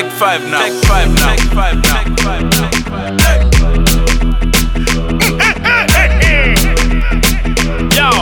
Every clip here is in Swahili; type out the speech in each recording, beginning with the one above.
Take five now. Take five now. Take five now. Take five now. Take five now. Yo.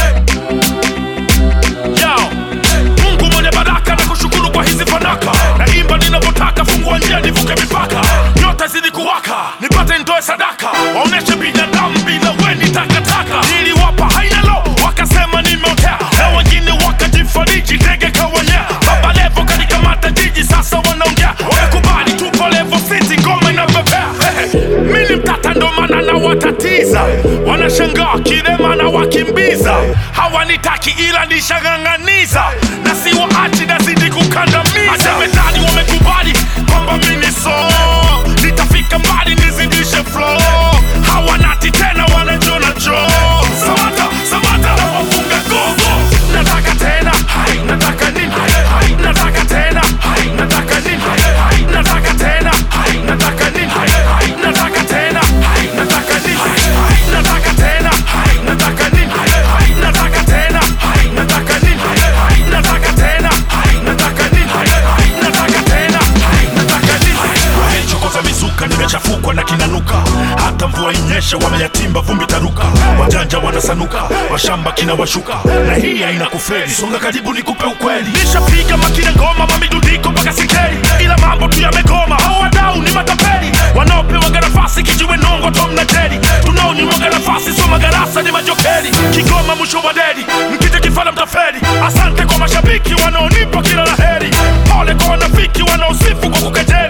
Yo. Mungu mwenye baraka na kushukuru kwa hizi fanaka naimba ninavyotaka fungua njia nivuke mipaka nyota zidi kuwaka nipate ndoe sadaka waoneshe binadamu bila weni takataka niliwapa haina lo wakasema nimeotea na wengine wakajifariji ndege kawanyea baba levo kanikamata jiji sasa wanaongea wamekubali tupo levo city ngoma inapepea mini mtata ndo maana na watatiza wanashangaa kirema na wakimbiza hawanitaki ila nishang'ang'aniza na siwaachi nazidi kukandamiza masemedani wamekubali kwamba mini so nitafika mbali nizidishe flow hawanati tena wanajona jo samata samata na wafunga gogo nataka tena hai nataka nini hai hai nataka tena hai nataka nini hai hai nataka tena hai nataka nini hai hai nataka tena hai nataka nini hai hai nataka tena hai nataka nini hai hai nataka tena hai nataka nini hai hai nataka tena hai nataka nini hai hai nataka tena hai nataka nini hai chokoza mizuka nimechafukwa na kinanuka hata mvua inyeshe wameyatimba vumbi taruka wajanja wanasanuka washamba kina washuka na hii haina kufeli songa karibu nikupe ukweli nishapiga makina ngoma mamidudiko mpaka sikeli ila mambo tu yamegoma hao wadau ni matapeli wanaopewaga nafasi kijiwe nongo tom na jeli tunaonyimwaga nafasi so magarasa ni majokeli kigoma mwisho wa deli mkija kifala mtafeli asante kwa mashabiki wanaonipa kila laheri pole kwa wanafiki wanaosifu kwa kukejeli